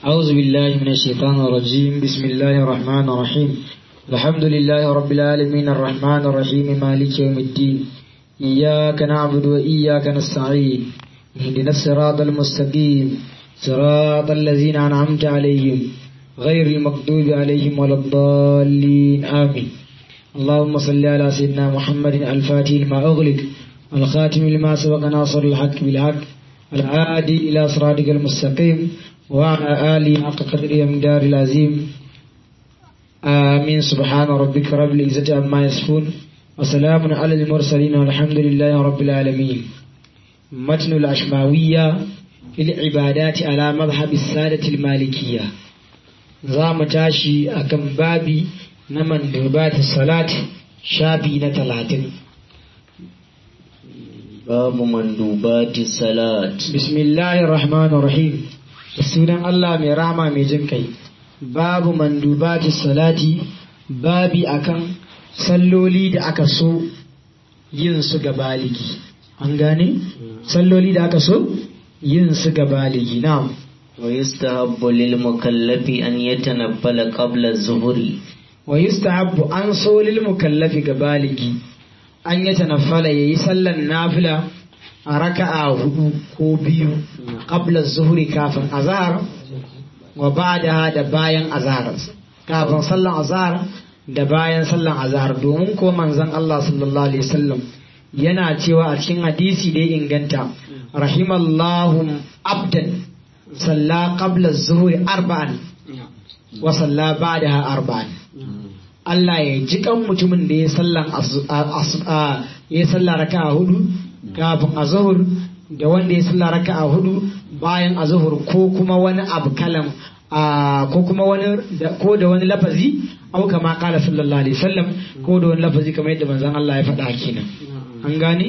أعوذ بالله من الشيطان الرجيم بسم الله الرحمن الرحيم الحمد لله رب العالمين الرحمن الرحيم مالك يوم الدين إياك نعبد وإياك نستعين اهدنا الصراط المستقيم صراط الذين أنعمت عليهم غير المغضوب عليهم ولا الضالين آمين اللهم صل على سيدنا محمد الفاتح لما أغلق الخاتم لما سبق ناصر الحق بالحق العادي إلى صراطك المستقيم وعلى آله حق قدره ومقدار العظيم آمين سبحان ربك رب العزة عما يصفون وسلام على المرسلين والحمد لله رب العالمين متن الأشماوية في العبادات على مذهب السادة المالكية زام تاشي أكم بابي نمن دربات الصلاة شابي نتلاتين باب مندوبات الصلاة بسم الله الرحمن الرحيم sunan Allah mai rahama mai jin kai babu mandubati salati babi akan salloli da aka so yin su ga baligi an gane salloli da aka so yin su ga baligi na'am ويستحب للمكلف أن يتنفل قبل الظهر wa yustahabbu an so lil mukallafi ga baligi an ya tanaffala yayi sallan nafila a raka'a hudu ko biyu qabla zuhuri kafin azhar wa ba'daha da bayan azhar kafin sallan azhar da bayan sallan azhar domin ko manzon Allah sallallahu alaihi wasallam yana cewa a cikin hadisi da ya inganta rahimallahu abdan salla qabla zuhuri arba'an wa salla ba'daha arba'an Allah ya ji kan mutumin da ya sallan ya salla raka'a hudu kafin azhur da wanda ya salla raka'a hudu bayan azhur ko kuma wani abu kalam ko kuma wani ko da wani lafazi au kama kala sallallahu alaihi wasallam ko da wani lafazi kamar yadda manzon Allah ya faɗa kenan an gane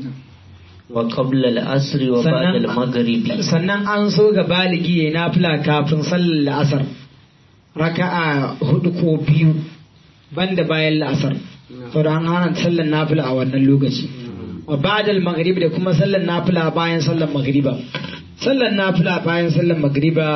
وقبل العصر وبعد المغرب sannan an so ga baligi ya nafila kafin sallar la'asar raka'a hudu ko biyu banda bayan la'asar saboda an hana sallar nafila a wannan lokaci wa ba'dal maghrib da kuma sallar nafila bayan sallar maghriba sallar nafila bayan sallar maghriba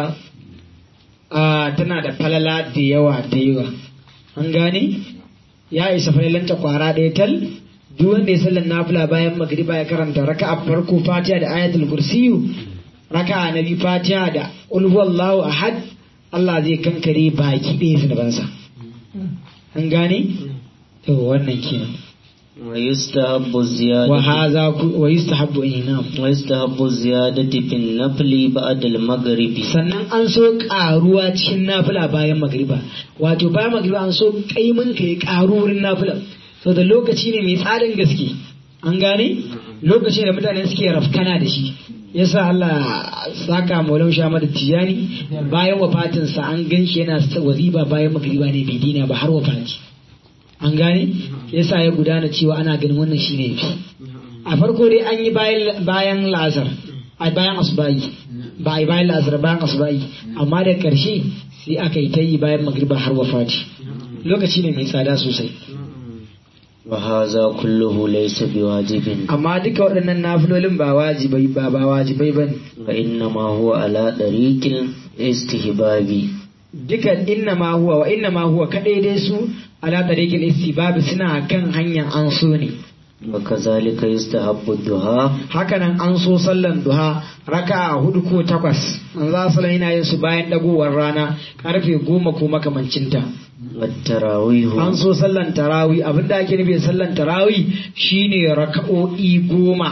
tana da falala da yawa da yawa an gane ya isa falalanta kwara ɗaya tal duk wanda ya sallar nafila bayan magriba ya karanta raka'a farko fatiha da ayatul kursiyu raka'a na biyu fatiha da qul huwallahu ahad Allah zai kankare baki ɗaya zunubansa an gane to wannan kenan ويستحب الزيادة wa haza wa yustahabbu inam ويستحب الزيادة في النفل بعد المغرب sannan an so karuwa cikin nafila bayan magriba wato bayan magriba an so kaimin ka ya karu wurin nafila sau da lokaci ne mai tsarin gaske an gane lokaci da mutane suke rafkana da shi yasa Allah saka maulan sha mada tijani bayan wafatinsa an gan shi yana waziba bayan magriba ne bai dina ba har wafati an gane yasa ya gudana cewa ana ganin wannan shine yafi a farko dai an yi bayan lazar a bayan asubahi ba a yi bayan lazar bayan asubahi amma da karshe sai aka yi ta yi bayan magriba har wafati lokaci ne mai tsada sosai وهذا كله ليس بواجب amma duka waɗannan nafilolin ba wajibai ba ba wajibai bane وإنما هو على طريق الاستهباب duka inna ma huwa wa inna ma huwa kadai dai su ala tariqil istibab suna kan hanyar an so ne وكذلك يستحب الدعاء hakanan an so sallan duha raka'a hudu ko takwas an za su yana yin su bayan dagowar rana karfe goma ko makamancinta والتراويح an so sallan tarawi abinda ake nufi da sallan tarawi shine raka'o'i goma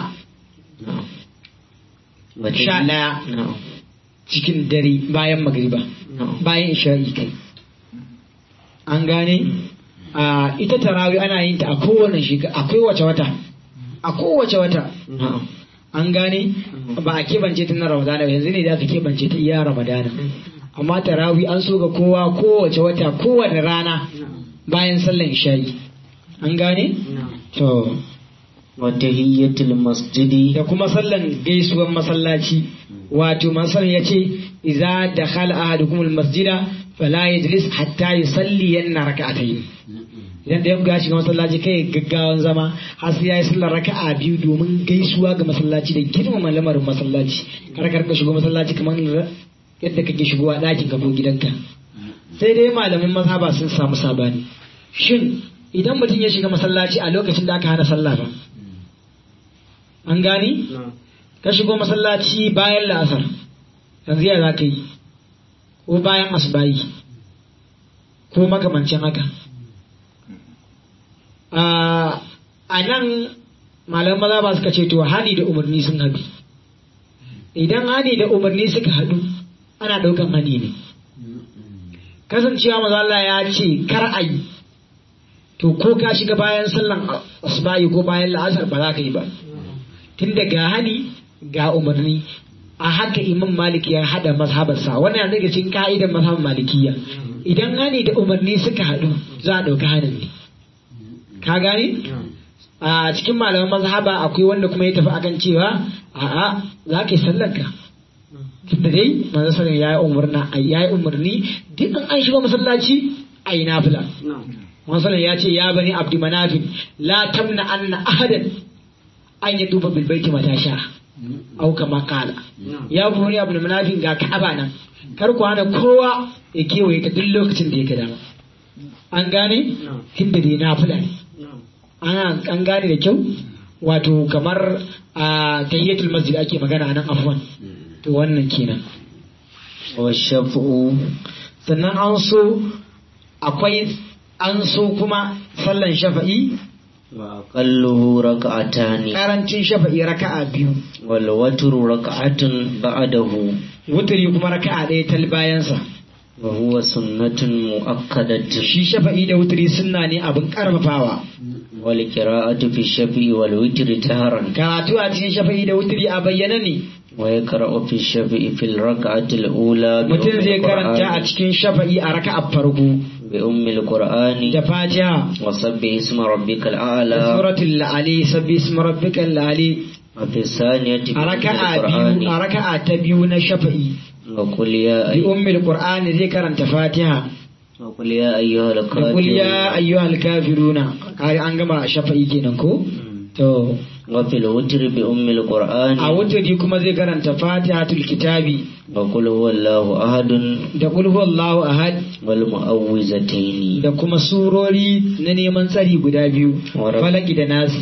نعم. sha ɗaya نعم. cikin dare bayan magriba نعم. bayan isha'i kai an gane a ita tarawi ana yin ta a kowane shekara a kowace wata a kowace wata نعم. an gane ba a keɓance ta na ramadana ba, yanzu ne da aka keɓance ta iya ramadana amma tarawi an so ga kowa kowace wata kowane rana bayan sallan isha'i an gane to وتهية المسجد da kuma sallan gaisuwan masallaci wato masallan ya ce iza da khala ahadukum almasjida fala yajlis hatta yusalli yanna raka'atayn idan da ya shiga masallaci kai gaggawan zama har sai yayi sallar raka'a biyu domin gaisuwa ga masallaci da girmama lamarin masallaci kar kar ka shigo masallaci kamar yadda kake shigowa ɗakin ka ko gidanka sai dai malamin mazhaba sun samu sabani shin idan mutum ya shiga masallaci a lokacin da aka hana sallah ba an gani ka shigo masallaci bayan la'asar yanzu ya za ka yi ko bayan asubayi ko makamancin haka a nan malaman maza ba suka ce to hani da umarni sun haɗu idan hani da umarni suka haɗu ana ɗaukan hani ne kasancewa maza Allah ya ce kar a yi to ko ka shiga bayan sallan asubahi ko bayan la'asar ba za ka yi ba tun da ga hani ga umarni a haka imam malik ya hada mazhabarsa wannan yana daga cikin ka'idar mazhabar malikiya idan hani da umarni suka haɗu za a ɗauka hanin ne ka gane a cikin malaman mazhaba akwai wanda kuma ya tafi akan cewa a'a za ka yi sallar ka tunda dai manzo sallallahu ya yi umarna ya yi umarni duk an an shiga masallaci a yi nafila manzo ya ce ya bani abdi manafin la tamna anna ahadan an yi duba bil baiti mata sha au kama kala ya bani abdi manafin ga ka'aba nan kar ku hana kowa ya kewaye ta duk lokacin da ya dama an gane tunda dai nafila ne ana an gane da kyau wato kamar a tayyatul masjid ake magana nan afwan to wannan kenan wa shaf'u sannan an so akwai an so kuma sallan shafa'i wa aqalluhu rak'atani karancin shafa'i raka'a biyu wal watru rak'atun ba'dahu wuturi kuma raka'a ɗaya tal bayansa wa huwa sunnatun mu'akkadatun shi shafa'i da wuturi sunna ne abin karfafawa wal qira'atu fi shaf'i wal witri taharan karatu a cikin shafa'i da wuturi a bayyana ne wa yaqra'u fi shaf'i fil rak'ati al ula mutum zai karanta a cikin shafa'i a raka'a farko bi ummi al qur'ani da fatiha wa sabbih isma rabbikal a'la suratul ali sabbi ismi rabbikal ali wa fi thaniyati bi a ummi raka'a al biyu qur'ani a raka'a ta biyu na shafa'i wa qul ya bi ummil qur'ani zai karanta fatiha wa qul ya ayyuhal da kul ya kafirun ayyuhal kafiruna kai an gama shafa'i kenan ko to wa fil witri bi ummi al qur'ani a wuturi kuma zai karanta fatihatul kitabi wa qul huwallahu ahadun da kul huwallahu ahad wal mu'awwizataini da kuma surori na neman tsari guda biyu Wa- falaki da nasi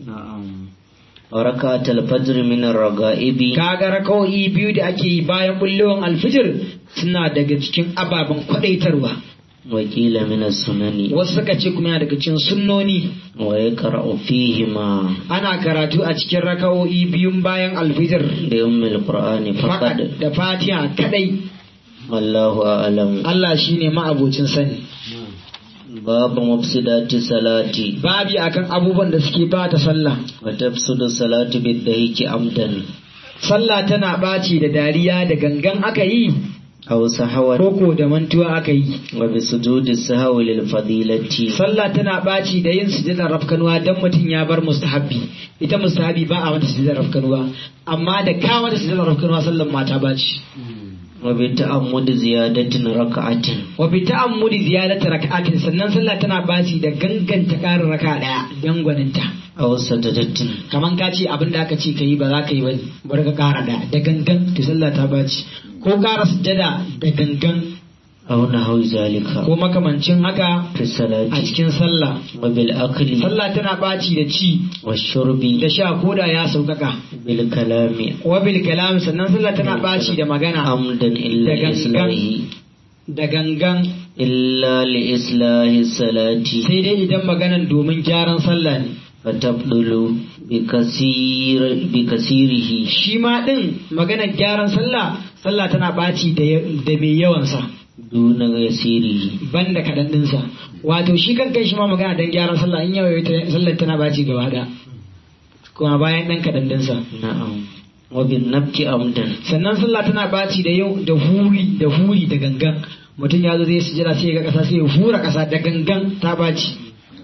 wa rak'atal fajr min ar-raga'ibi kaga raka'o'i biyu da ake yi bayan bullewan alfijir suna daga cikin ababen kwadaitarwa wa qila min as-sunani wasu suka ce kuma yana daga cikin sunnoni wa yaqra'u fihima ana karatu a cikin raka'o'i biyun bayan alfijir bi ummi al-qur'ani fakat faqad da fatiha kadai wallahu a'lam Allah shine ma'abocin sani babu mufsidati salati babi akan abubuwan da suke bata sallah wa tafsudu salatu bid-dahiki amdan sallah tana ɓaci da dariya da gangan aka yi aw sahawan koko da mantuwa aka yi wa bi sujudi sahwi lil fadilati sallah tana ɓaci da yin sujadar rafkanuwa dan mutum ya bar mustahabbi ita mustahabbi ba a mata sujadar rafkanuwa amma da ka mata sujadar rafkanuwa sallan mata ɓaci wa bi ta'ammudi ziyadatin raka'atin wa bi ta'ammudi ziyadati raka'atin sannan sallah tana ɓaci da ganganta ƙarin raka ɗaya dan gwaninta aw sajadatin kaman ka ce abin da aka ce ka yi ba za ka yi ba bari ka ƙara da da gangan to sallah ta ɓaci ko ƙara sujada da gangan aw nahwi zalika ko makamancin haka fi a salati cikin sallah wa bil akli sallah tana ɓaci da ci wa shurbi da sha ko da ya sauƙaƙa bil kalami wabil kalam sannan sallah tana ɓaci da magana amdan illa Da li gangan. islahi da gangan illa li islahi salati sai dai idan maganan domin gyaran sallah ne fatabdulu bi kasir bi kasirihi shi ma ɗin maganar gyaran sallah sallah tana ɓaci da ya- da mai yawansa duna yasirihi banda kaɗan ɗinsa wato shi kan kai shi ma magana don gyaran sallah in yau sallar tana ɓaci gaba ɗaya kuma bayan ɗan kaɗan ɗinsa na'am wa bin nabki amdan sannan sallah tana ɓaci da yau da huri da huri da gangan mutum ya zo zai sujada sai ya ga ƙasa sai ya hura ƙasa da gangan ta ɓaci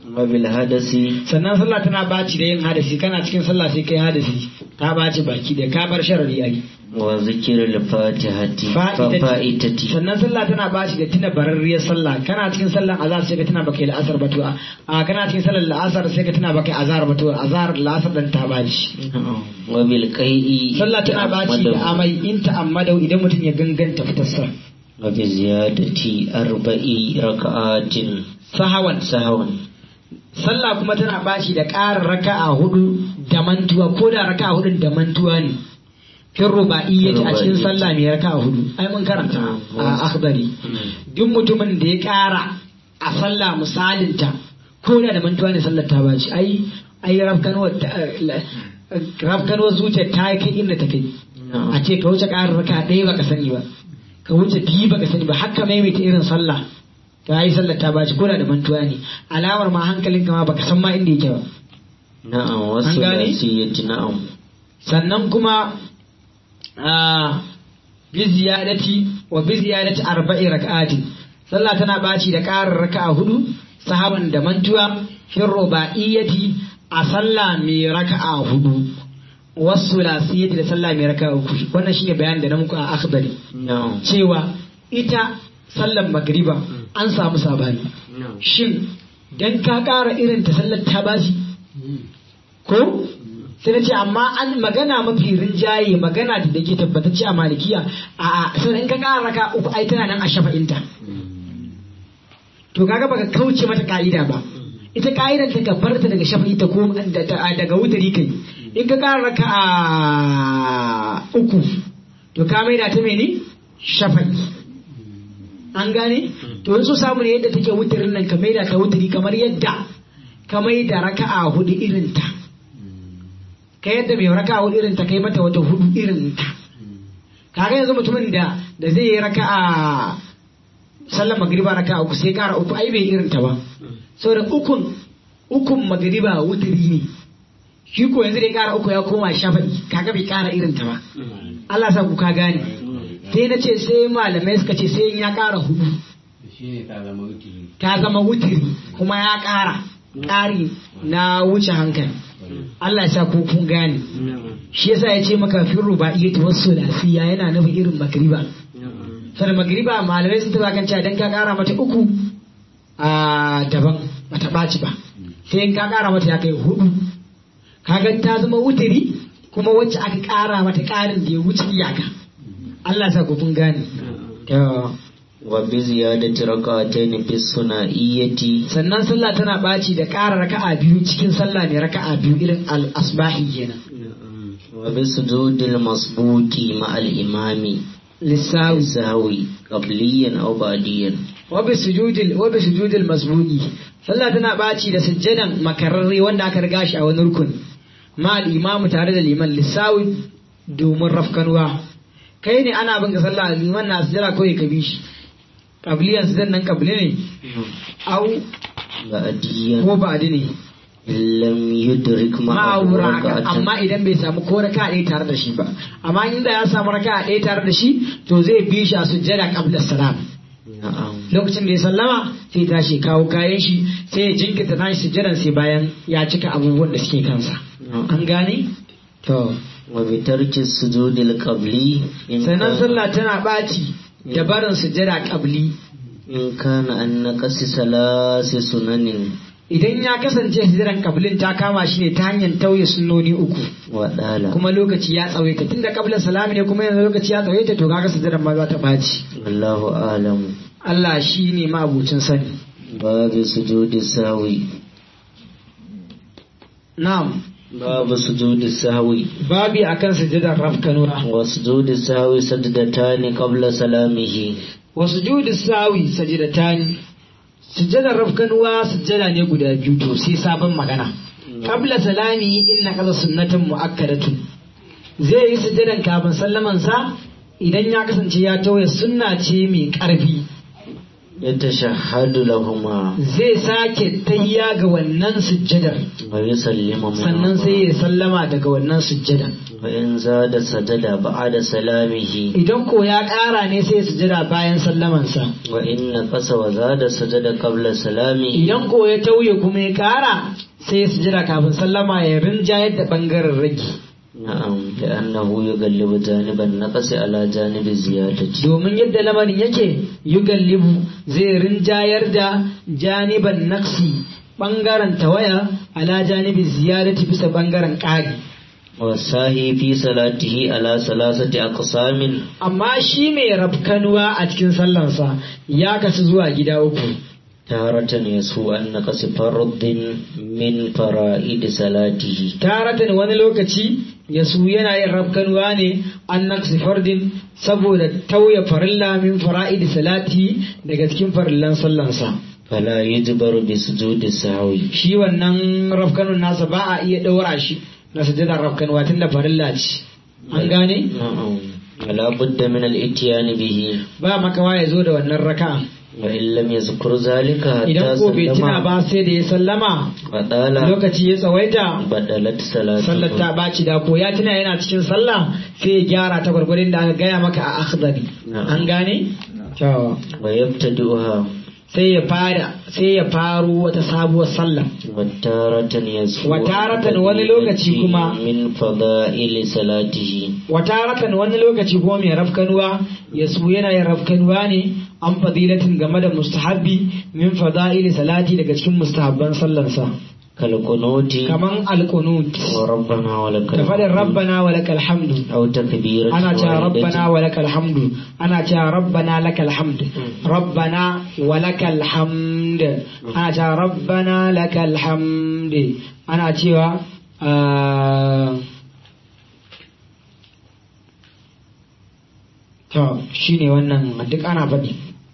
wabil hadasi sannan sallah tana baci da yin hadasi kana cikin sallah sai kai hadasi ta baci baki da ka bar sharari ai wa zikirul fatihati fa fa'itati sannan sallah tana baci da tuna bararriyar sallah kana cikin sallan azhar sai ka tuna baka yi la'asar ba to a kana cikin sallar la'asar sai ka tuna baka yi azhar ba to azhar la'asar dan ta baci wabil qai'i sallah tana baci da amai in ta ammadau idan mutum ya ganganta fitar sa wa bi ziyadati arba'i raka'atin sahawan sahwan sallah kuma tana baci da ƙarin raka'a hudu da mantuwa ko da raka'a hudun da mantuwa ne fin ruba'iyyati a cikin sallah mai raka'a hudu ai mun karanta a akhbari duk mutumin da ya ƙara a sallah misalinta ko da da mantuwa ne sallar ta baci ai ai rafkanwa rafkanwa zuciya ta kai inda ta kai a ce ka wuce ƙarin raka'a ɗaya baka sani ba ka wuce biyu baka sani ba haka maimaita irin sallah ta yi sallar ta baci ko da da mantuwa ne alamar ma hankalin ma baka san ma inda yake ba na'am wasu An gane? nasiyati na'am sannan kuma a bi ziyadati wa bi ziyadati arba'i rak'ati sallah tana baci da ƙarin raka'a hudu sahaban da mantuwa fi rubaiyati a sallah mai raka'a hudu wasu lasiyati da sallah mai raka'a uku wannan shine bayanin da na muku a akhbari na'am cewa ita sallar magriba an samu sabani shin dan ka ƙara irin ta sallar ta bashi ko sai na ce amma an magana mafi rinjaye magana da da ke tabbatacce a malikiya a a sannan in ka ƙara raka uku ai tana nan a shafa'inta to kaga baka kauce mata ka'ida ba ita ka'idar ta ka bar ta daga shafa'i ta ko da- da- daga wutari kai in ka ƙara raka a uku to ka maida ta mene shafa'i an gane to in so samu ne yadda take wutarin nan ka maida ta wutari kamar yadda ka maida raka'a hudu irin ta ka yadda mai raka'a hudu irin ta kai mata wata hudu irin ta kaga yanzu mutumin da da zai yi raka'a sallar magriba raka'a uku sai kara uku ai bai irin ta ba saboda ukun ukun magriba wutari ne shi ko yanzu da ya kara uku ya koma shafa'i kaga bai kara irin ta ba Allah sa ku ka gane sai na ce sai malamai suka ce sai ya kara hudu shine ta zama wutiri ta zama wutiri kuma ya ƙara ƙari na wuce hankali Allah ya sa ku kun gane shi yasa ya ce maka fin ruba'iyyati wasu lafiya yana nufin irin magriba sai magriba malamai sun taba kan cewa dan ka ƙara mata uku a daban bata ɓaci ba sai in ka ƙara mata ya kai hudu kaga ta zama wutiri kuma wacce aka ƙara mata ƙarin da ya wuce iyaka Allah ya sa ku kun gane To, wa bi ziyadati raka'atayn fi suna'iyyati sannan sallah tana ɓaci da ƙara raka'a biyu cikin sallah ne raka'a biyu irin al-asbahi kenan wa bi sujudil masbuki ma'al imami lissawi sahwi qabliyan aw ba'diyan wa bi sujudil wa bi sujudil masbuqi sallah tana ɓaci da sujjadan makararre wanda aka riga shi a wani rukun ma al-imamu tare da liman lissawi domin rafkanwa kai ne ana bin ka sallah liman na sujjada kawai ka bi shi qabliyan sujjadan nan qabli ne au ba'diyan ko ba'di ne lam yudrik ma'ahu ma'aura raka'atan amma idan bai samu ko raka ɗaya tare da shi ba amma inda ya samu raka ɗaya tare da shi to zai bi shi a sujjada qabla salam na'am lokacin da ya sallama sai tashi kawo kayan shi sai ya jinkirta nashi sujjadan sai bayan ya cika abubuwan da suke kansa an gane to wa bi tarki sujudil qabli in sannan kana- sallah tana ɓaci da barin sujjada qabli in kana an naqasi salasi sunanin idan ya kasance sujjadan qablin ta kama shi ne ta hanyar tauye sunnoni uku wa dala kuma lokaci ya tsawaita tunda qabla salami ne kuma yanzu lokaci ya tsawaita to kaga sujjadan ma za ta ɓaci Allahu a'lamu Allah shi ne ma'abucin sani. babu sujudi sahwi Na'am, babu sujudi sahwi babi akan sujadar rafkanuwa. wa sujudi sahwi sajdatani qabla salamihi Wa sujudu sawi sajidatani. Sujadar rafkanuwa sujada ne guda biyu to sai sabon magana. Qabla salami inna kaza sunnatan mu'akkadatun. Zai yi sujadan kafin sallaman sa idan ya kasance ya tauye sunna ce mai ƙarfi. يتشهد لهما zai sake tahiya ga wannan sujjadar ويسلم sannan sai منهما ya sallama daga wannan sujjadar وإن زاد سجد بعد سلامه idan ko ya ƙara ne sai ya sujjada bayan sallamansa وإن نقص وزاد سجد قبل سلامه idan ko ya tauye kuma ya ƙara sai ya sujjada kafin sallama ya rinjayar da ɓangaren rage نعم لأنه يغلب جانب النقص على جانب الزيادة domin yadda lamarin yake yugallibu zai rinjayar da janiban naksi ɓangaren tawaya ala janibin ziyarati bisa ɓangaren ƙari والساهي في صلاته على ثلاثة أقسام amma shi mai rafkanuwa a cikin sallansa ya kasu zuwa gida uku تارة يسوء أن نقص فرض من فرائد صلاته taratan wani lokaci ya su yana yin rafkanuwa ne an naksi fardin saboda tauye farilla min fara'idi salati daga cikin farillan sallansa فلا يجبر بسجود السهو shi wannan rafkanun nasa ba a iya ɗaura shi na sujadar rafkanuwa tun da farilla ce an gane نعم ولا بد من الاتيان به ba makawa ya zo da wannan raka'a وإن لم يذكر ذلك idan حتى ko bai tuna سلم ba sai da ya sallama وقال lokaci ya tsawaita بدلت sallar ta صلاته baci da ko ya tuna yana cikin sallah sai ya gyara ta gwargwadon da aka gaya maka a akhdari Na'am. an gane to ويبتدئها sai ya fara sai ya faro wata sabuwar sallah وتارة يسوء وتارة wani lokaci kuma- من فضائل صلاته wataratan wani lokaci ko mai rafkanuwa ya su yana yin rafkanuwa ne an fadilatin game da mustahabbi min fada'ili salati daga cikin mustahabban sallarsa كالقنوت kaman alqunut وربنا ولك da fadin rabbana wa lakal hamdu أو تكبيرة ana cewa واحدة rabbana wa lakal hamdu ana cewa rabbana lakal hamd rabbana wa lakal hamd ana cewa rabbana lakal hamd ana cewa ah, to shine wannan duk ana faɗi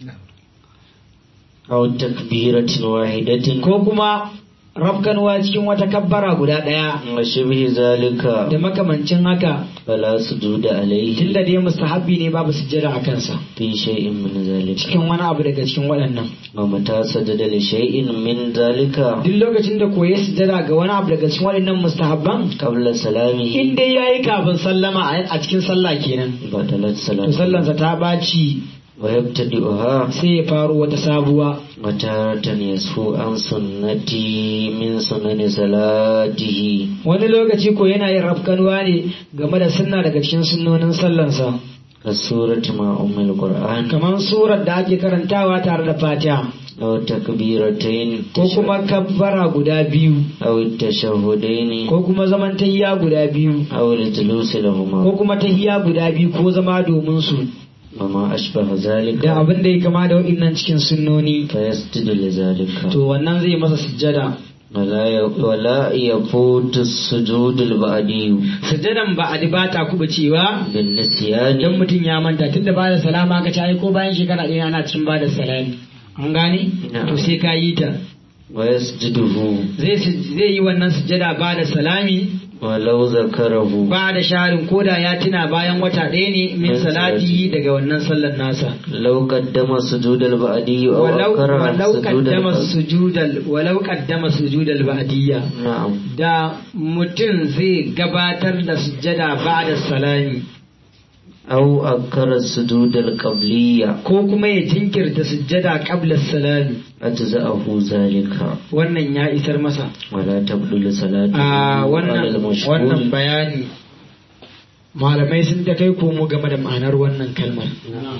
أو تكبيرة واحدة ko kuma rafkanuwa cikin wata kabbara guda ɗaya وشبه ذلك da makamancin haka فلا سجود عليه tunda dai mustahabbi ne babu sujjada a kansa في شيء من ذلك cikin wani abu daga cikin waɗannan ومتى سجد لشيء من ذلك duk lokacin da koyi sujjada ga wani abu daga cikin waɗannan mustahabban قبل سلامه in dai yayi kafin sallama a a cikin sallah kenan بطلت to صلاته sallansa ta baci ويبتدئها sai ya faro wata sabuwa وتارة يسهو عن سنتي من سنن صلاته wani lokaci ko yana yin rafkanuwa ne game da sunna daga cikin sunnonin sallansa كالسورة مع أم القرآن kamar surar da ake karantawa tare da fatiha أو تكبيرتين ko kuma kabbara guda biyu أو التشهدين ko kuma zaman tahiya guda biyu أو الجلوس ko لهما kuma tahiya guda biyu ko zama domin su وما أشبه ذلك da abin da ya kama da waɗannan cikin sunnoni فيسجد لذلك to wannan zai masa sujjada ولا ي- ولا يفوت السجود البعدي sujjadan ba a ba ta kuba cewa بالنسيان idan mutum ya manta tunda ba da salama ka ci ko bayan shekara ɗaya ana cin ba da salami an gane Na'am. to sai ka yi ta ويسجده zai su- zai yi wannan sujjada ba da salami ولو ذكره ba da sharin koda ya tuna bayan wata ɗaya ne min Min salati daga wannan sallar nasa لو قدم السجود البعدي أو walau أكره walau سجود qaddama القبل sujudal walau qaddama sujudal ba'diyya نعم da mutum zai gabatar da sujjada ba da salami أو أكر السجود القبلية ko kuma ya jinkirta sujjada qabla salami أجزأه ذلك wannan ya isar masa ولا تبدل صلاته a على wannan wannan المشهور bayani malamai sun ta kai komo game da ma'anar wannan kalmar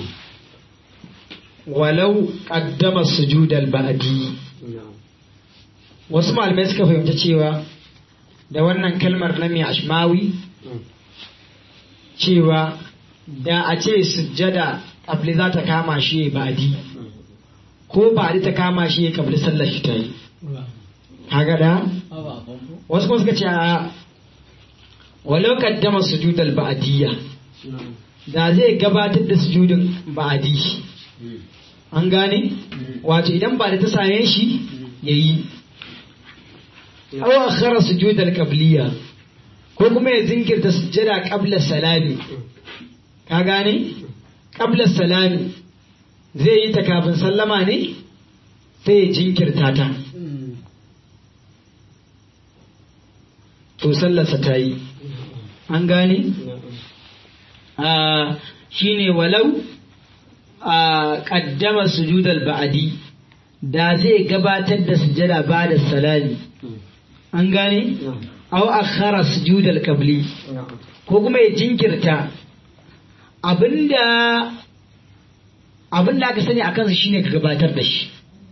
walau qaddama sujudal ba'di wasu malamai suka fahimta cewa da wannan kalmar na mai ashmawi cewa da a ce sujjada kabli za ta kama shi ya ba'di ko ba'di ta kama shi ya kabli sallar shi ta yi kaga da wasu kuma suka ce a walau kaddama sujudal ba'diyya da zai gabatar da sujudin ba'di an gane wato idan ba da ta same shi yayi aw akhara sujudal qabliya ko kuma ya zinkirta sujjada qabla salami ka gane qabla salami zai yi ta kafin sallama ne sai ya jinkirta ta to sallarsa ta yi an gane shi ne walau a ƙaddama sujudal ba'adi da zai gabatar da sujada ba da salami an gane au akhara sujudal qabli ko kuma ya jinkirta abinda abinda aka sani akan su shine ka gabatar da shi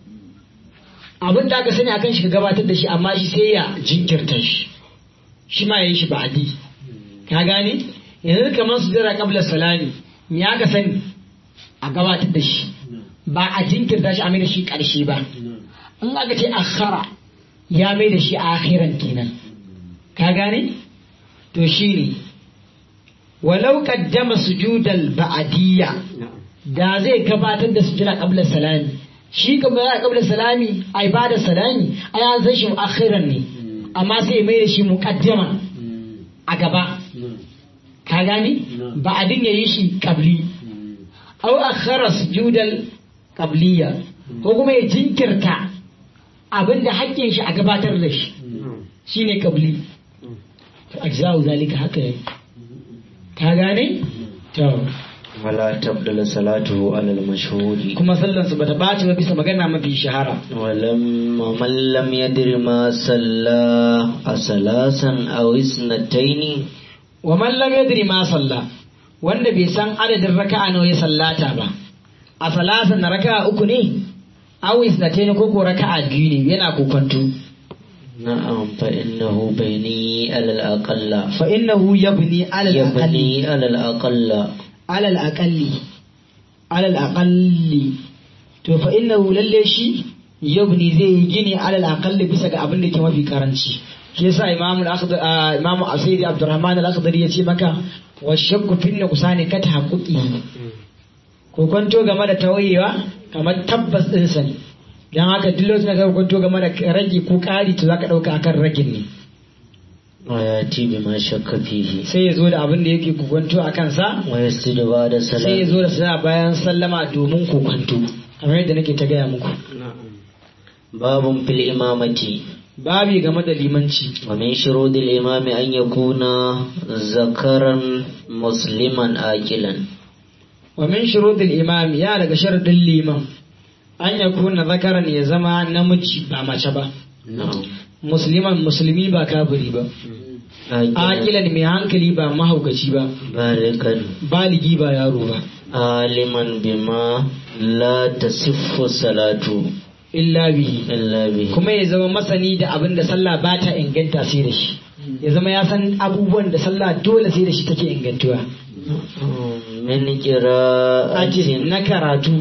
abinda aka sani akan shi ka gabatar da shi amma shi sai ya jinkirta shi shi ma yayi shi ba'di ka gane yanzu kamar su jira qabla salami me aka sani a gabatar da shi ba a jinkirta shi a mai da shi karshe ba in aka ce akhara ya mai da shi akhiran kenan ka gane to shine walau qaddama sujudal ba'diyya da zai gabatar da sujada qabla salami shi kuma ya qabla salami ai ba da salami ai an san shi akhiran ne amma sai mai da shi muqaddama a gaba ka gane ba'din yayi shi qabli au akhara sujudal qabliya ko kuma ya jinkirta abinda hakkin shi a gabatar da shi shine qabli ajza'u zalika haka yayi ka gane to wala tabdala salatuhu ala al-mashhuri kuma sallan su bata baci ba bisa magana mafi shahara ولما من لم يدر ما صلى أثلاثا أو اثنتين wa man lam yadri ma salla wanda bai san adadin raka'a nawa ya sallata ba a salasan na raka'a uku ne aw isnatayn ko ko raka'a biyu ne yana kokonto نعم فإنه بيني على الأقل fa innahu yabni ala al-aqalli يبني على الأقل ala al-aqalli ala al-aqalli to fa innahu lalle shi yabni zai yi gini ala al-aqalli bisa ga abin da ke mafi karanci shi yasa imamu al-akhdar imamu asiri abdurrahman al-akhdari ya ce maka wa shakku fi nuqsani ka tahaqquqi ko kwanto game da tawayewa kamar tabbas din sa ne dan haka duk lokacin da ka kwanto game da rage ko ƙari to zaka dauka akan ragin ne ويأتي بما شك فيه sai ya zo da abin da yake kwanto a kansa ويسجد بعد sai ya السلام zo da sana bayan sallama domin kokwanto kamar yadda nake ta gaya muku باب في الإمامة babi game da limanci ومن شروط الإمام أن يكون ذكرا مسلما آكلا wa min shuruɗil imam ya daga sharadin liman an ya kuna zakaran ya zama namiji ba mace ba نعم musliman musulmi ba kafiri ba آكلا aqilan mai hankali ba mahaukaci ba بالغا baligi ba yaro ba عالما بما لا تصف الصلاة illa bihi إلا به kuma ya zama masani da abin da sallah ba ta inganta sai da shi ya zama ya san abubuwan da sallah dole sai da shi take ingantuwa من ake قراءة na karatu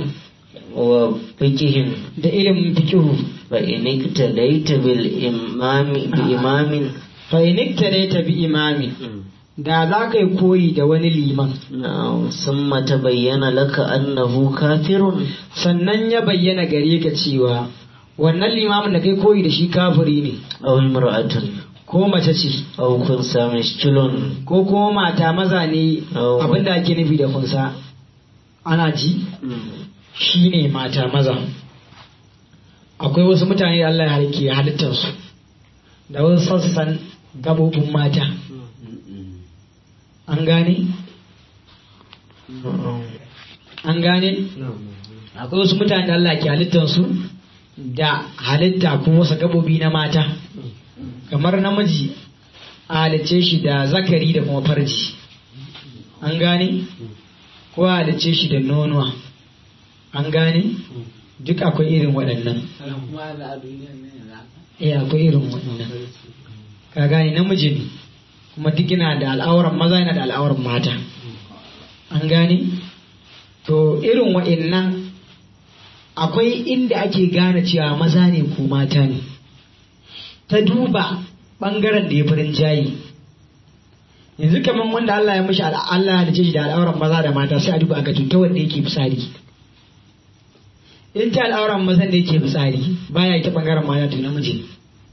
وفقه da ilimin fikihu فإن اقتديت بالإمام بإمام fa inikta ne ta bi imami da za ka yi koyi da wani liman نعم ثم تبين لك أنه كافر sannan ya bayyana gare ka cewa wannan limamin da kai koyi da shi kafiri ne أو امرأة ko mace ce أو خنثى مشكل ko kuma mata maza ne Oh. abinda ake nufi da kunsa ana ji shi ne mata maza akwai wasu mutane da Allah ya harke halittarsu da wasu sassan gabobin mata an gane an gane akwai wasu mutane da Allah ke halittarsu da halitta ko wasu gabobi na mata kamar namiji a halicce shi da zakari da kuma farji an gane ko a halicce shi da nonuwa an gane duk akwai irin waɗannan kuma da a duniyan nan yanzu haka eh akwai irin waɗannan ka gane namiji ne kuma duk yana da al'auran maza yana da al'auran mata an gane to irin waɗannan akwai inda ake gane cewa maza ne ko mata ne ta duba ɓangaren da ya farin jayi yanzu kamar wanda Allah ya mishi al- Allah ya shi da al'auran maza da mata sai a duba ga ta wanda yake fitsari in ta al'auran mazan da yake fitsari baya ta ɓangaren mata to namiji ne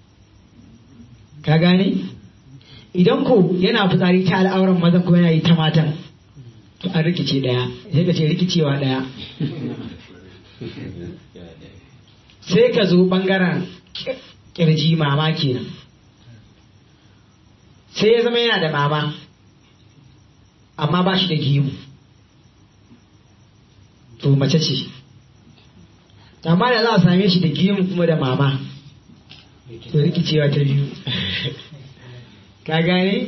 ka gane idan ko yana fitsari ta al'auran mazan ko yana yi ta matan to an rikice daya sai ka ce rikicewa daya sai ka zo bangaren kirji mama kenan sai ya zama yana da mama amma ba shi da gimu to mace ce amma da za a same shi da gimu kuma da mama to rikicewa ta biyu ka gane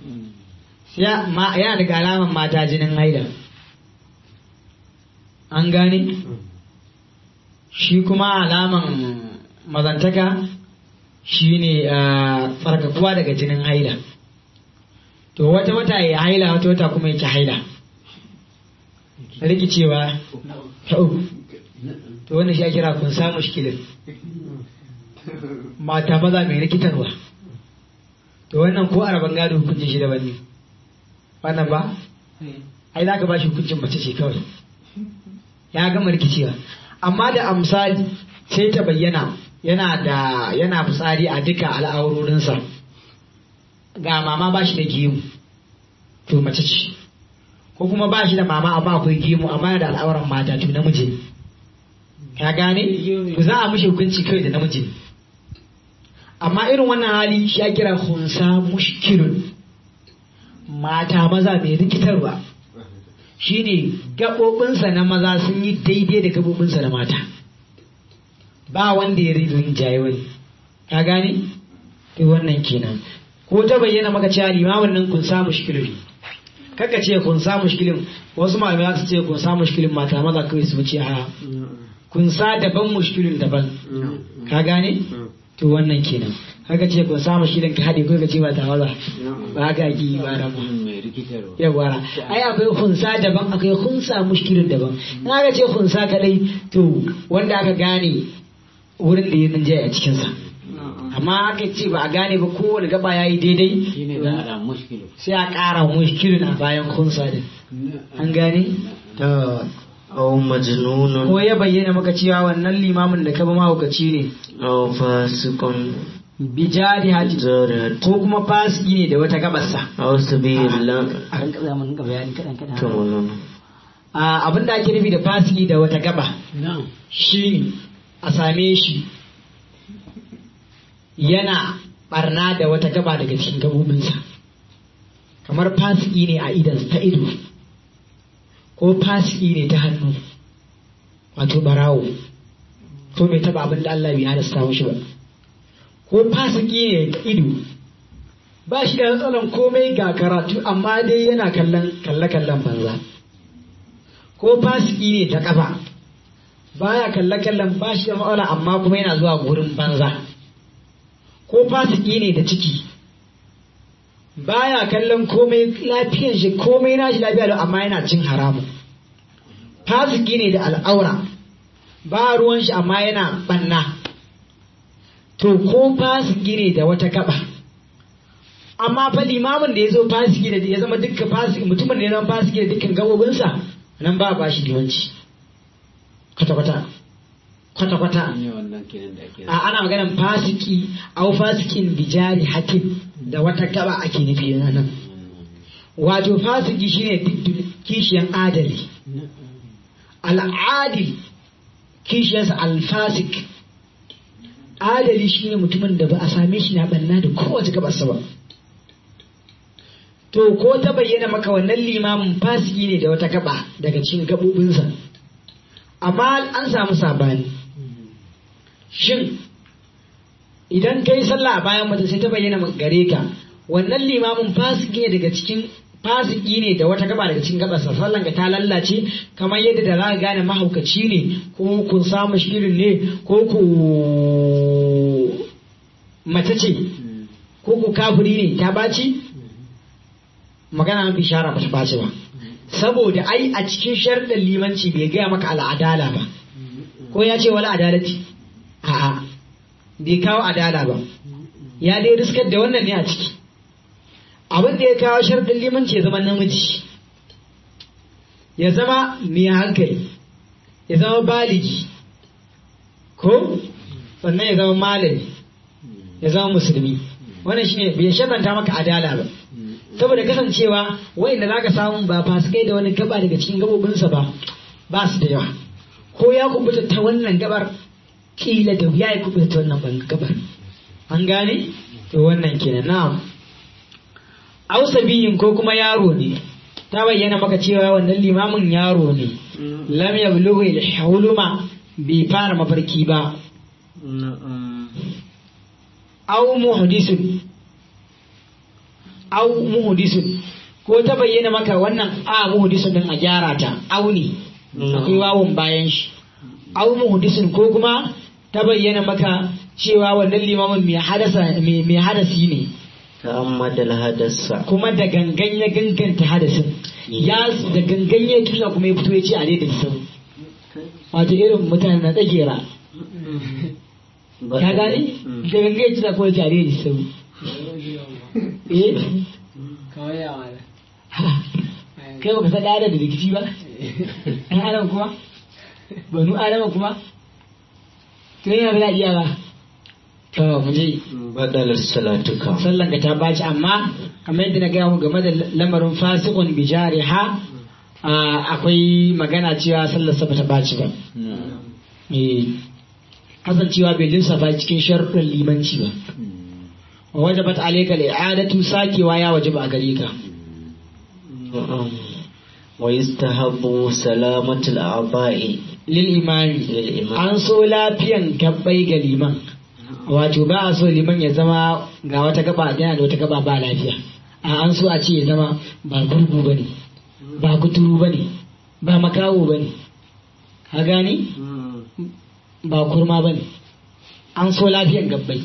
yana daga alaman mata jinin haida an gane shi kuma alaman mazantaka shi ne tsarkakuwa daga jinin haila to wata wata ya haila wata wata kuma yake haila rikicewa ta uku to wannan shi ya kira kun samu shikilin mata maza mai rikitarwa to wannan ko araban gado hukuncin shi daban ne wannan ba ai za ka ba shi hukuncin mace ce kawai ya gama rikicewa amma da amsali sai ta bayyana yana da yana fitsari a duka al'aurorinsa ga mama ba shi da gemu to mace ce ko kuma ba shi da mama amma akwai gemu amma da al'auran mata to namiji ne ka gane to za a mishi hukunci kawai da namiji ne amma irin wannan hali shi ya kira hunsa mushkilun mata maza mai rikitarwa shine gaɓoɓinsa na maza sun yi daidai da gaɓoɓinsa na mata ba wanda ya rizun jaye wani ka gane to wannan kenan ko ta bayyana maka cewa limamin nan kun samu shikilin kaka ce kun samu shikilin wasu malamai za su ce kun samu shikilin mata maza kawai su wuce a kun sa daban mushkilin daban ka gane to wannan kenan haka ce kun samu shikilin ka haɗe ko ka ce ba ta maza ba haka ake yi ba rabu yawara ai akwai hunsa daban akwai hunsa mushkilin daban in aka ce hunsa kadai to wanda aka gane wurin da ya rinjaye a cikinsa amma aka ce ba a gane ba kowane gaba ya yi daidai sai a ƙara mushkilin a bayan hunsa din an gane aw majnunun ko ya bayyana maka cewa wannan limamin da ka ba mahaukaci ne aw fasiqun bijari haji zarihat ko kuma fasiki ne da wata gabarsa aw sabilan a kan kaza mun ga bayani kadan kadan to mulana a abin da ake nufi da fasiki da wata gaba shi a same shi yana barna da wata gaba daga cikin gabobinsa kamar fasiki ne a idan ta ido ko fasiki ne ta hannu wato barawo ko bai taba abin da Allah bai halasta mishi ba ko fasiki ne ta ido ba shi da matsalan komai ga karatu amma dai yana kallon kalle-kallen banza ko fasiki ne ta kafa baya kalle-kallen ba shi da matsala amma kuma yana zuwa gurin banza ko fasiki ne da ciki baya kallon komai lafiyan shi komai na shi lafiya lau amma yana cin haramun fasiki ne da al'aura ba ruwan shi amma yana banna to ko fasiki ne da wata gaba amma fa limamin da ya zo fasiki da ya zama dukkan fasiki mutumin da ya zama fasiki da dukkan gabobinsa nan ba ba shi limanci kwata-kwata kwata-kwata a ana maganan fasiki au fasikin bijari hakim da wata gaba ake nufi nan wato fasiki shine kishiyan adali al'adil kishiyarsa alfasik adali shine mutumin da ba a same shi na banna da kowace gabarsa ba to ko ta bayyana maka wannan limamin fasiki ne da wata gaba daga cikin gabobinsa amma an samu sabani shin idan kai sallah a bayan mata sai ta bayyana gare ka wannan limamin fasiki ne daga cikin fasiki ne da wata gaba daga cikin gabarsa sallan ka ta lallace kamar yadda da za ka gane mahaukaci ne ko kun samu shirin ne ko ku mace ce ko ku kafiri ne ta baci magana mafi shara ba ta baci ba saboda ai a cikin sharɗin limanci bai gaya maka al'adala ba ko ya ce wala adalati a'a bai kawo adala ba ya dai riskar da wannan ne a ciki abin da ya kawo sharɗin limanci ya zama namiji ya zama mai hankali ya zama baligi ko sannan ya zama malami ya zama musulmi wannan shine bai sharɗanta maka adala ba saboda kasancewa wayanda za ka samu ba fasikai da wani gaba daga cikin gabobinsa ba ba su da yawa ko ya kubuta ta wannan gabar kila da wuya ya kubuta ta wannan ban- gabar an gane to wannan kenan na'am aw sabiyin ko kuma yaro ne ta bayyana maka cewa wannan limamin yaro ne lam yablughu al-huluma bai fara mafarki ba aw muhdisun aw muhdisun ko ta bayyana maka wannan a muhdisun din a gyara ta aw ne akwai wawun bayan shi aw muhdisun ko kuma ta bayyana maka cewa wannan limamin mai hadasa mai mai hadasi ne ta'ammada al-hadasa kuma da gangan ya ganganta hadasin ya da gangan ya tusa kuma ya fito ya ce a daidai sau wato irin mutane na tsagera ka gane da gangan ya tusa kuma ya ce a daidai sau eh Kamar yawa da. kai baka san da rikici ba ɗan adam kuma banu adama kuma to yana ba iya ba to mu je badalar salatuka sallan ka ta baci amma kamar yadda na gaya mu game da lamarin fasikun bijariha a, akwai magana cewa sallar sa bata baci ba eh kasancewa bai lissafa cikin sharuɗin limanci ba wa wajabat alayka al-i'adatu sakewa ya wajaba a gare ka wa yastahabbu salamatul a'ba'i lil imami lil imam an so lafiyan gabbai ga liman wato ba a so liman ya zama ga wata gaba yana da wata gaba ba lafiya a an so a ce ya zama ba gurgu bane ba kuturu bane ba makawo bane ka gani ba kurma bane an so lafiyan gabbai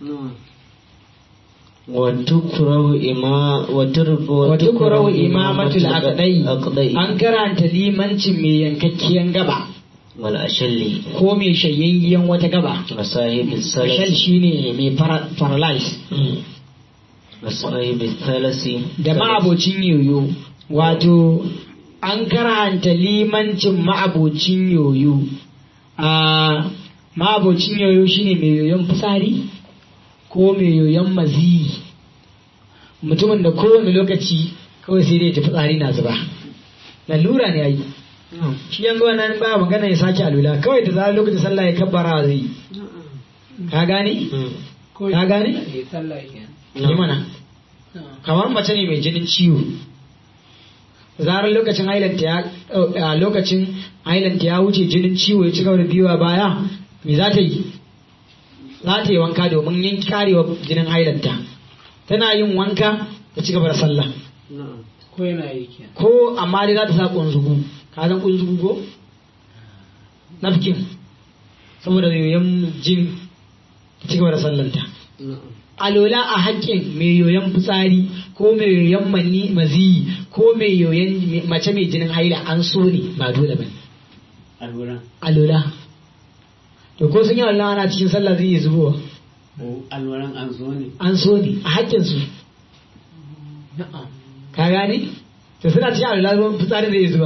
wa tukrahu ima wa turbu wa tukrahu imamatul aqdai aqdai an karanta limancin mai yankakkiyan gaba wal ashalli ko mai shayayyen wata gaba wa sahibis shal salasi shine mai para- paralyze wa sahibis salasi da ma'abocin yoyo wato an karanta limancin ma'abocin yoyo a ma'abocin yoyo shine mai yoyon fitsari ko mai yoyon maziyi mutumin da kowane lokaci kawai sai dai ta fitsari na zuba lalura ne ai shi yanzu wannan ba magana ya sake alula kawai da zarar lokacin sallah ya kabbara zai yi. ka gane Ko Ka gane? Eh, sallah kenan. yi mana kamar mace ne mai jinin ciwo zarar lokacin hailanta ya a lokacin hailanta ya wuce jinin ciwo ya ci gaba da biyuwa baya me za ta yi za ta yi wanka domin yanki karewa jinin hailanta tana yin wanka ta ci gaba da sallah Ko yana yi kenan. ko amma dai za ta sa kunzugu ka san kunzugu ko nafkin saboda yoyon jini ta ci gaba da sallanta alola a haƙƙin mai yoyon fitsari ko mai yoyon mani maziyi ko mai yoyon mace mai jinin haila an so ne ba dole ba alwala alola to ko sun yi Allah ana cikin sallah zai iya zubowa ko alwalan an zo ne an so ne a haƙƙin su Na'am. ka gane to suna cikin alola ruwan fitsari zai iya zuba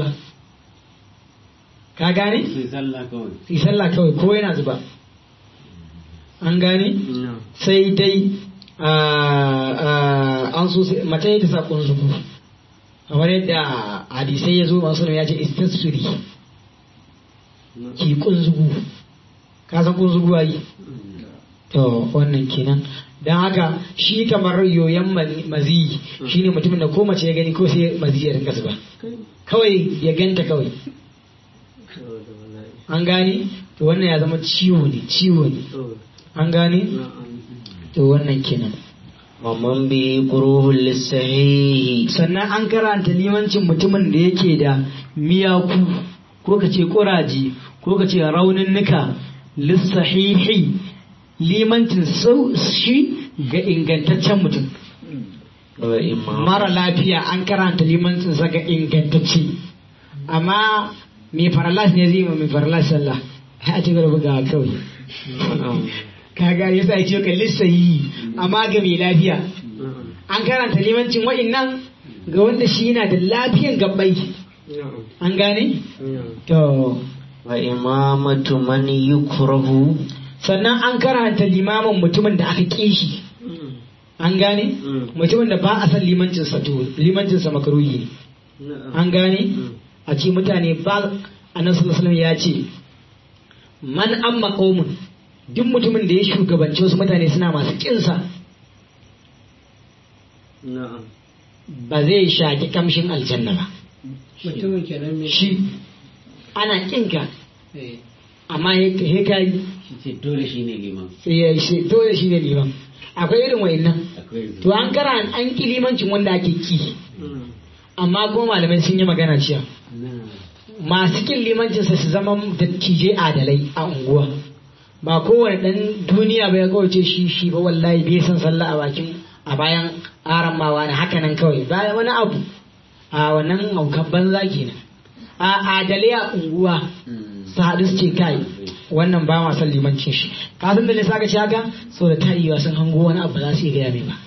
ka gane sai sallah kawai su yi sallah kawai ko yana zuba an gane sai dai ah, ah, an so sai- mace ta sa kunzugu kamar yadda hadisai ya zo masu ya ce istasuri ki kunzugu ka san kunzugu ai to wannan kenan don haka shi kamar yoyon ma- maziyi shine mutumin da ko mace ya gani ko sai maziyi ya rinka zuba kawai ya ganta kawai an gane to wannan ya zama ciwo ne ciwo ne an gane to wannan kenan wa man bi quruhul lisahihi sannan an karanta limancin mutumin da yake da miyaku ko ka ce kuraje ko ka ce rauninnuka lissahihi limancin sau shi ga ingantaccen mutum wa imam mara lafiya an karanta limancin sa ga ingantacce amma mai faralas ne zai yi ma mai faralas sallah a ci gaba bugawa kawai kaga yasa ya ce ka lissahi amma ga mai lafiya an karanta limancin wa'innan ga wanda shi yana da lafiyan gabbai an gane to wa imamatu man yukrahu sannan an karanta limamin mutumin da aka ƙi shi an gane mutumin da ba a san limancinsa to limancinsa makaruhi ne an gane a ce mutane ba annabi sallallahu alaihi wasallam ya ce man amma qaumun duk mutumin da ya shugabanci wasu mutane suna masu kinsa na'am ba zai shaki kamshin aljanna ba mutumin kenan mai shi ana kinka Eh, amma he ka yi shi ce dole shi ne liman sai ya shi dole shi ne liman akwai irin wa'annan akwai to an kara an ki limancin wanda ake ki amma kuma malamai sun yi magana cewa na'am masu kin limancinsa su zama dattijai adalai a unguwa ba kowane dan duniya ba ya kawace shi shi ba wallahi bai san sallah a bakin a bayan aran mawa na haka nan kawai bayan wani abu a wannan aukan banza kenan a adalai a unguwa su haɗu su ce kai wannan ba ma son limancin shi ka san da ne saka ci haka so da tarewa sun hango wani abu ba za su iya gaya mai ba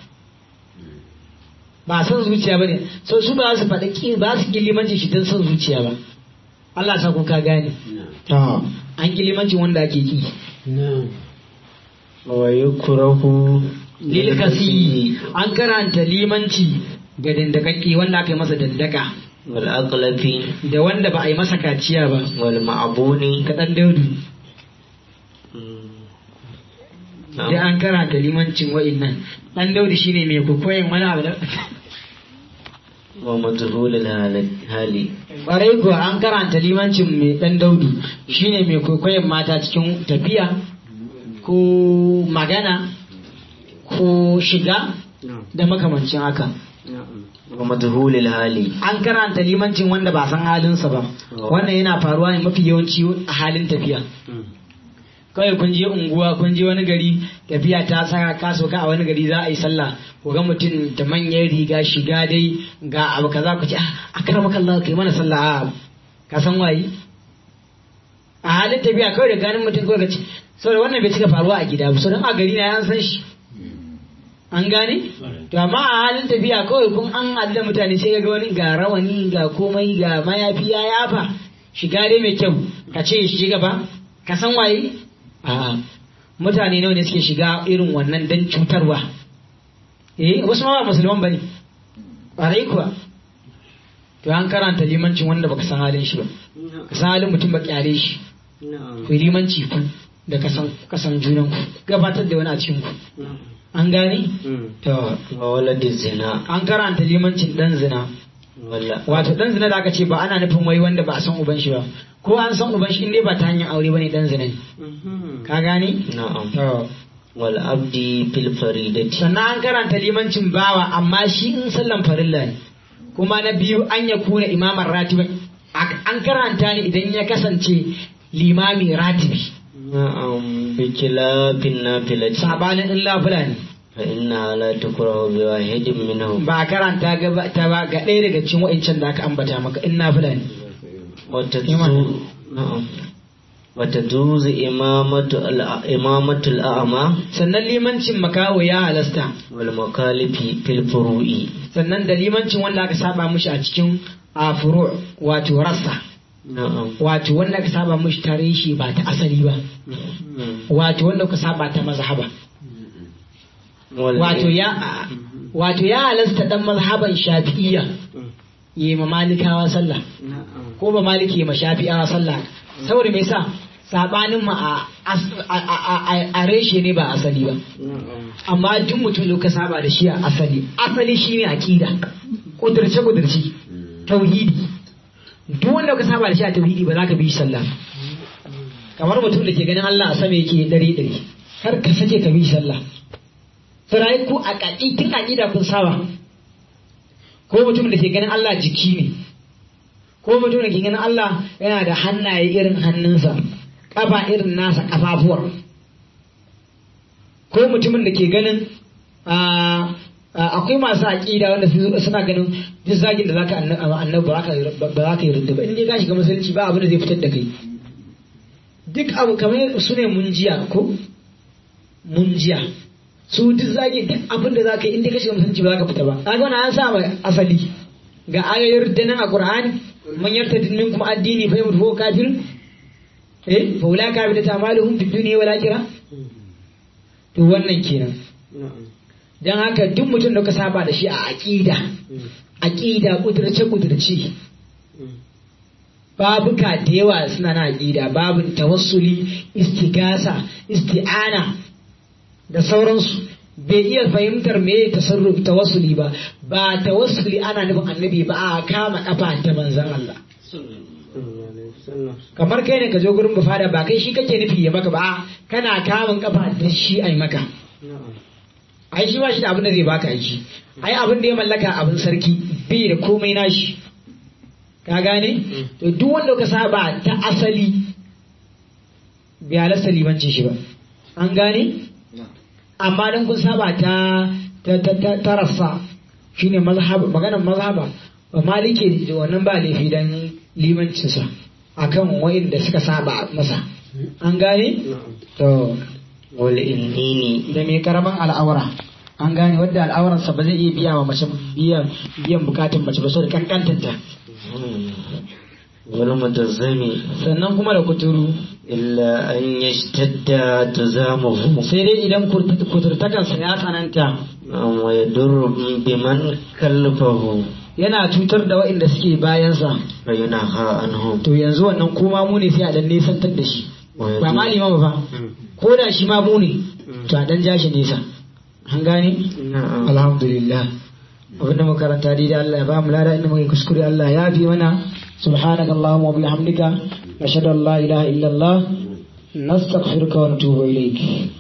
ba son zuciya ba ne so su ba za su faɗi ki ba su ki limancin shi don son zuciya ba Allah sa ku ka gane na'am an ki limancin wanda ake ki na'am wa yukrahu lil kasi an karanta limanci ga dandakakke wanda aka yi masa dandaka wal aqlafi da wanda ba a yi masa kaciya ba wal ma'buni ka dan daudu da an karanta limancin wa'innan dan daudu shine mai kokoyin wani abu da wa majhul al hali Ƙwarai kuwa an karanta limancin mai ɗan daudu shine mai kwaikwayon mata cikin tafiya ko magana ko shiga na'am da makamancin haka. na'am wa majhul al hali An karanta limancin wanda ba san halinsa ba. Wannan yana faruwa ne mafi yawanci a halin tafiya. Kawai kun je unguwa kun je wani gari tafiya ta saka ka sauka a wani gari za a yi sallah ku ga mutum da manyan riga shiga dai ga abu kaza ku ce "Ah, a karama kallah kai mana sallah a ka san waye a halin tafiya kawai da ganin mutum kawai ka ce saboda wannan bai cika faruwa a gida ba saboda a gari na ya san shi an gane to amma a halin tafiya kawai kun an haɗu da mutane sai ga wani ga rawani ga komai ga mayafi ya yafa shiga dai mai kyau ka ce shi gaba ka san waye a'a mutane nawa ne suke shiga irin wannan dan cutarwa eh wasu ma ba musulman bane ƙwarai kuwa to an karanta limancin wanda baka san halin shi ba ka san halin mutum ba kyare shi na'am ku yi limanci ku da kasan kasan junan ku gabatar da wani a cikin ku an gane to wa walad zina an karanta limancin dan zina wala wato dan zina da aka ce ba ana nufin wai wanda ba a san uban shi ba ko an san uban shi in dai ba ta hanyar aure bane dan zina ne ka gane na'am to wal abdi fil faridati sannan an karanta limancin bawa amma shi in sallan farilla ne kuma na biyu an ya kuna imaman ratibi an karanta ne idan ya kasance limami ratibi na'am bi kilafin nafilati sabanin in lafula ne fa inna la tukrahu bi wahidin minhum ba a karanta gaba ta ba ga ɗaya daga cikin wa'incan da aka ambata maka in nafila ne wa Iman. tadzu na'am wa tajuzu imamatu al imamatu al a'ma sannan limancin makaho ya halasta wal mukalifi fil furu'i sannan da limancin wanda aka saba mushi a cikin a furu wato rassa na'am wato wanda aka saba mushi tare shi ba ta asali ba wato wanda aka saba ta mazhaba wal wato ya wato ya halasta dan mazhaban shafi'iyya yi ma malikawa sallah ko ba maliki yi ma shafi'awa sallah saboda me yasa sabanin mu a as- a- a- a- a reshe ne ba asali ba amma duk mutum da ka saba da shi a asali asali shine aqida kudurce kudurci tauhidi duk wanda ka saba da shi a tauhidi ba za ka bi shi sallah kamar mutum da ke ganin Allah a sama yake dare dare kar ka sake ka bi shi sallah sarai ku a kaki tun aqida kun saba ko mutum da ke ganin Allah jiki ne ko mutum da ke ganin Allah yana da hannaye irin hannunsa kafa irin nasa kafafuwar ko mutumin da ke ganin ah, ah, akwai masu aƙida wanda su- suna ganin duk zagin da zaka anna- annabi ba za ka ba za ka yi rinda ba in dai ka shiga musulunci ba abin da zai fitar da kai duk abu kamar su ne munjiya ko munjiya su duk zagi duk abin da za ka yi in dai ka shiga musulunci ba za ka fita ba kaga wannan an sa mai asali ga ayoyin da nan a qur'ani man yartadin minkum addini fa yamut huwa kafir eh fa ulaka bi tamaluhum fid dunya wal akhirah to wannan kenan dan haka duk mutum da ka saba da shi a aqida aqida kudurce kudurce babuka da yawa suna na aqida babin tawassuli istigasa isti'ana da sauransu bai iya fahimtar me tasarruf tawassuli ba ba tawassuli ana nufin annabi ba a kama kafa ta manzon Allah kamar kai ne ka zo gurin bufada ba kai shi kake nufi ya maka ba a kana kamun kafa da shi ai maka ai shi ba shi da abin da zai baka aiki ai abin da ya mallaka abin sarki bai da komai nashi ka gane to duk wanda ka saba ta asali bai halasta limancin shi ba an gane amma dan kun saba ta ta ta ta, ta rassa shine mazhab maganar mazhaba ba malike da wannan ba laifi dan limancinsa akan wa'inda suka saba masa an gane to wal innini da mai karaman al'aura an gane wadda al'aurarsa ba zai iya biya wa mace biyan biyan bukatun mace ba so da kankantanta wal mutazzami sannan kuma da kuturu illa an yashtadda tazamuhu sai dai idan kurt- kuturtakansa ya tsananta wa yadurru biman kalfahu yana cutar da waɗanda suke bayansa fa yunaha anhum to yanzu wannan kuma mu ne sai a dan nesantar da shi wa ba ma limama ba ko da shi ma mu ne to a dan ja shi nesa an gane na'am alhamdulillah abinda muka karanta dai Allah ya ba mu lada inda muka yi kuskure Allah ya fi mana subhanaka allahumma wa bihamdika nashhadu an la ilaha illa allah nastaghfiruka wa natubu ilayk